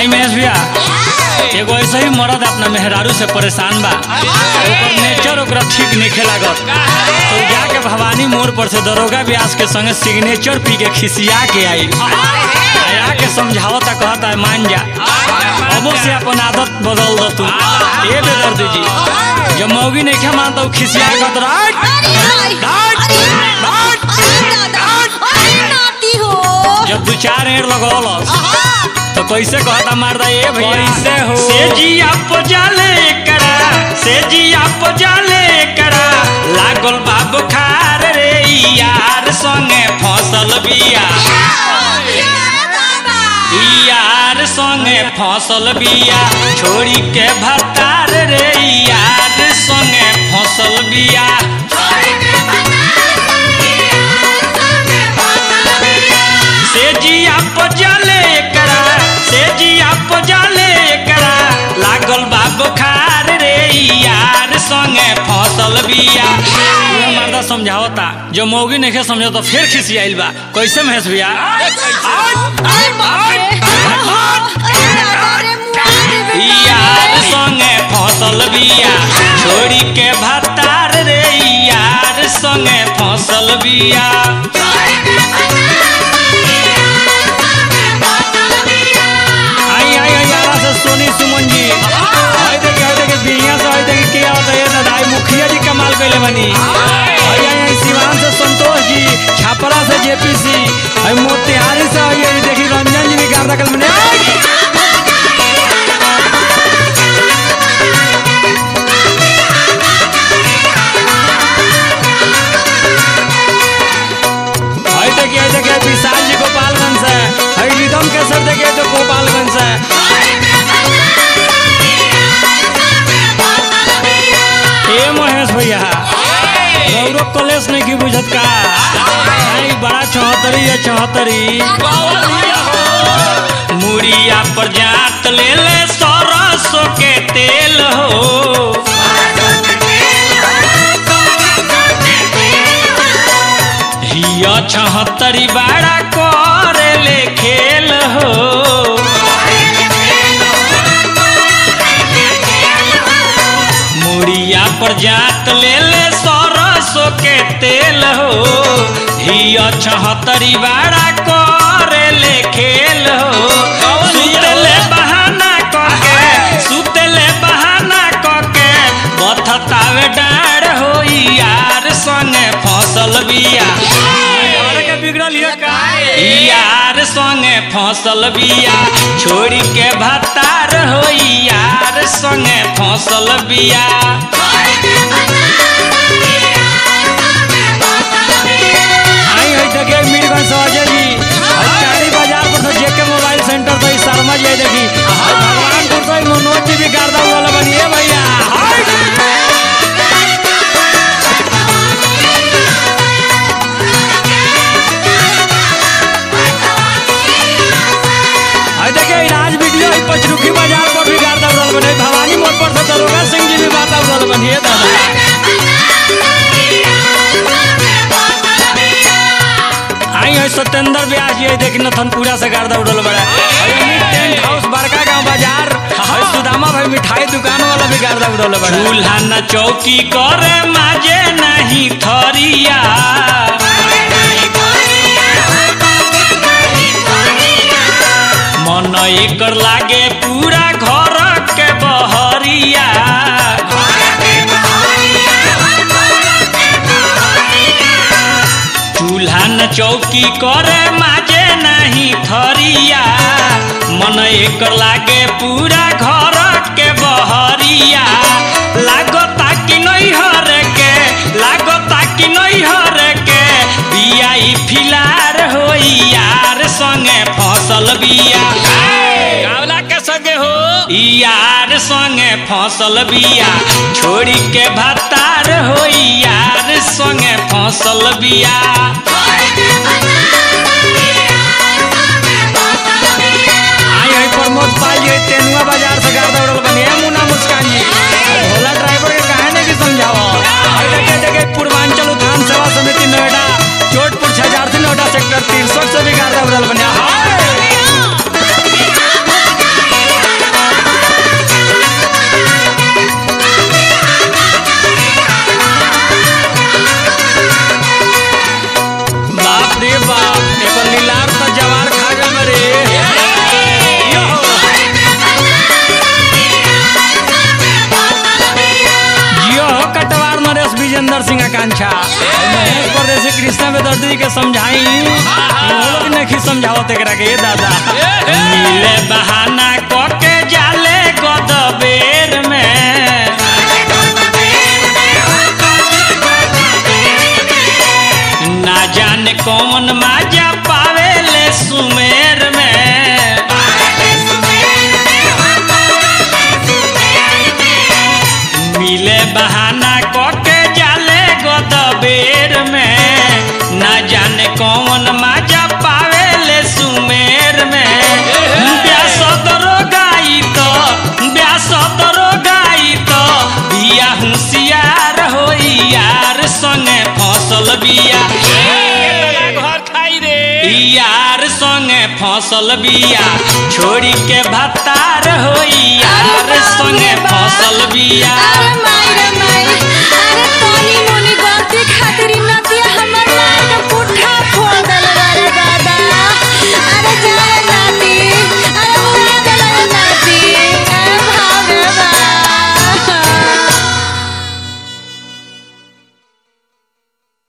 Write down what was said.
आई महेश भैया एगो ऐसे ही मर्द अपना मेहरारू से परेशान बा ओकर नेचर ओकरा ठीक नहीं लागत तो जाके भवानी मोड़ पर से दरोगा व्यास के संगे सिग्नेचर पी के खिसिया के आई आया के समझावता कहता है मान जा अबो से अपन आदत बदल दो तू ए बेदर्दी जी जब मौगी नहीं खा मानता हूँ खिसिया कहता राइट जब दू चार एड़ लगौलस तो कैसे कहता मारदा ए भैया कैसे हो? से जिया पजाले करा से जिया पजाले करा लागल बा बुखार रे यार संगे फसल बिया यार संगे फसल बिया छोड़ी के भतार रे यार संगे फसल बिया से जिया पजाले करा से जिया पजाले करा लागल बा बुखार रे यार संगे फसल बिया पूरा मर्दा समझावता जो मौगी नहीं समझो तो फिर खिसियाइल बा कैसे महेश भैया यार संगे फसल बिया छोड़ी के भतार रे यार संगे फसल बिया आई आई आई आरा से सोनी सुमन जी आई देखिए आई देखिए बिहिया से आई देखिए क्या होता है दादा आई मुखिया जी कमाल कैले बनी आई आई आई सिवान से संतोष जी छापरा से जेपीसी आई मोतिहारी से आई आई देखिए रंजन जी भी गार्दा कल बने आई! आई देखिए आई देखिए विशाल जी गोपालगंज से आई रिदम के सर देखिए तो गोपालगंज से ए महेश भैया गौरव कॉलेज नहीं की बुझत का आई बड़ा चौहत्तरी है चौहत्तरी मुड़िया पर जात ले ले सरसों के तेल हो हिया छहत्तरी बड़ा करे ले खेल हो मुड़िया पर जात ले ले सरसों के तेल हो हिया छहत्तरी बड़ा करे ले खेल हो सुतले बहाना करके सुतले बहाना करके बथतावे डार हो यार संगे फसल बिया बिगड़ल यार संगे फसल बिया छोड़ी के भतार हो यार संगे फसल बिया आई है जगह मीरगंज से अजय जी और चांदी बाजार पर से जेके मोबाइल सेंटर से शर्मा जी आई देखी और भगवानपुर से मनोज जी भी गर्दा वाला बनिए भैया आई देखिए इलाज वीडियो है पचरुखी बाजार पर भी गर्दा वाला बने भवानी मोड़ पर से दरोगा सिंह जी भी गर्दा वाला बनिए दादा आई है सत्येंद्र व्यास जी है देखी नथनपुरा से गर्दा उड़ल बड़ा और अमित टेंट हाउस बड़का गांव बाजार और सुदामा भाई मिठाई दुकान वाला भी गर्दा उड़ल बड़ा चूल्हा न चौकी करे माजे नहीं थरिया मन एकर लागे पूरा घर के बहरिया चूल्हा न चौकी करे माजे नहीं थरिया मन एकर लागे पूरा घर के बहरिया लागता कि नहीं हर के लागता कि नहीं हर के बिया ई फिलार हो यार संगे फसल बिया गावला के संगे हो यार संगे फसल बिया छोड़ी के भतार हो यार संगे फसल बिया आई है प्रमोद पाल जी तेनुआ बाजार से गर्दा उड़ल बनी है मुन्ना मुस्कान जी भोला ड्राइवर के काहे नहीं कि समझाओ आई देखे देखे पूर्वांचल उत्थान सेवा समिति नोएडा चोटपुर छजारती नोएडा सेक्टर तिरसठ से भी गर्दा उड़ल बनी है। हाय कृष्ण बेदर्दी के समझाई वो लोग नहीं समझावत एकरा के ए दादा मिले बहाना क के जाले गदबेर में ना जाने कौन माजा पावेले सुमेर में मिले बहाना क के जाले गदबेर में ना जाने कौन माजा पावेले सुमेर में ब्यास दरो गाई तो ब्यास दरो गाई तो बिया होशियार हो यार संगे फसल बिया घर खाई रे यार संगे फसल बिया छोड़ी के भतार हो यार संगे फसल बिया अरे माई रे माई अरे तनी मोनी गलती खातिर